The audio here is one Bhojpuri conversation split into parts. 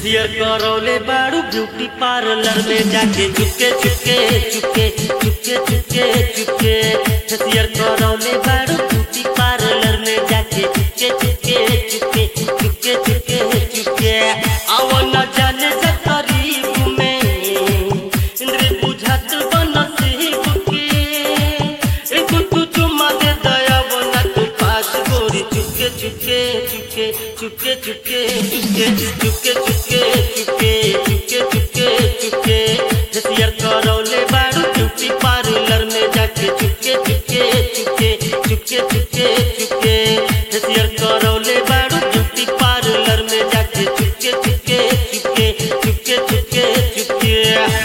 फेसियल करौले बाड़ू ब्यूटी पार्लर में जाके चुपके चुपके चुपके चुपके चुपके चुपके फेसियल करौले बाड़ू ब्यूटी पार्लर में जाके चुपके चुपके चुपके चुपके चुपके चुपके आओ न जाने से करीब में इंद्र बुझात बनसीब के ए तू तू चुम्मा दे दया बना तू पास गोरी चुपके चुपके चुपके चुपके चुपके चुपके चुपके चुपके चुपके चुपके चुपके चुपके फेसियल करौले बाड़ू ब्यूटी पार्लर में जाके चुपके चुपके चुपके चुपके चुपके चुपके फेसियल करौले बाड़ू ब्यूटी पार्लर में जाके चुपके चुपके चुपके चुपके चुपके चुपके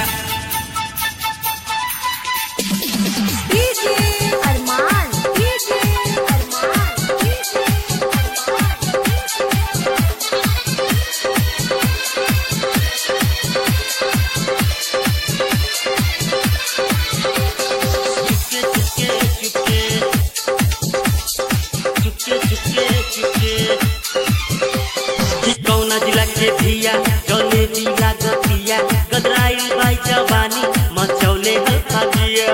DJ Armaan DJ Armaan DJ कौना जिला के धिया जौने जिला गतिया गदराइल भाई जवानी मचौले हल्का दिया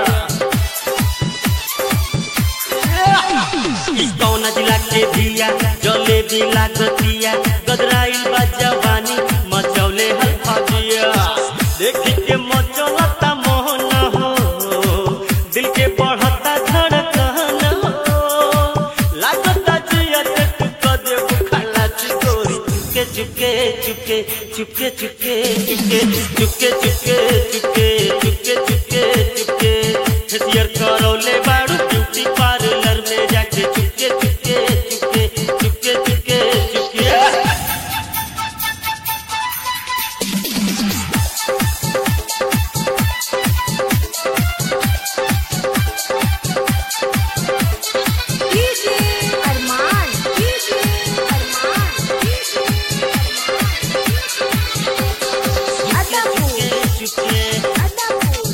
कौना जिला के धिया जौने जिला गतिया गदराइल बा जवानी मचौले हल्का दिया देखी के मचौलता मोहन हो दिल के बढ़ता धड़कन हो लागता जिया ते तू कदे बुखाला चिकोरी चुपके चुपके चुपके चुपके चुपके चुपके चुपके चुपके चुपके चुपके चुपके फेसियर करौले बाड़ू ब्यूटी पार्लर में जाके चुपके चुपके चुपके चुपके चुपके चुपके DJ Armaan DJ Armaan DJ Adapur चुपके अदापुर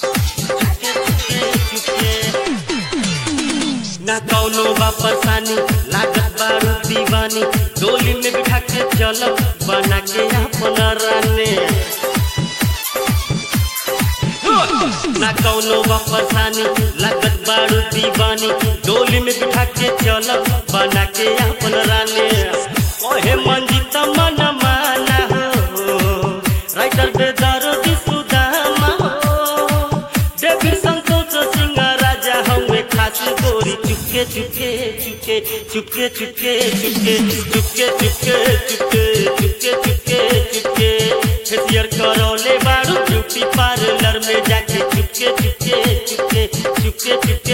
ना कौनो बा परेशानी लागत बारू दीवानी डोली में बिठा के चलो बना के अपना राने ना कौनो बा परेशानी लागत बारू दीवानी डोली में बिठा के चलो बना के अपना राने ओहे मंजित मन माना हो राइटर बेदारो दी सुदामा हो डेविड संतोष सिंह राजा हमें खास गोरी चुपके चुपके चुपके चुपके चुपके चुपके चुपके चुपके चुपके चुपके चुपके चुपके फेसियर करौले बाड़ू ब्यूटी पार्लर में जाके चुपके चुपके चुपके चुपके चुपके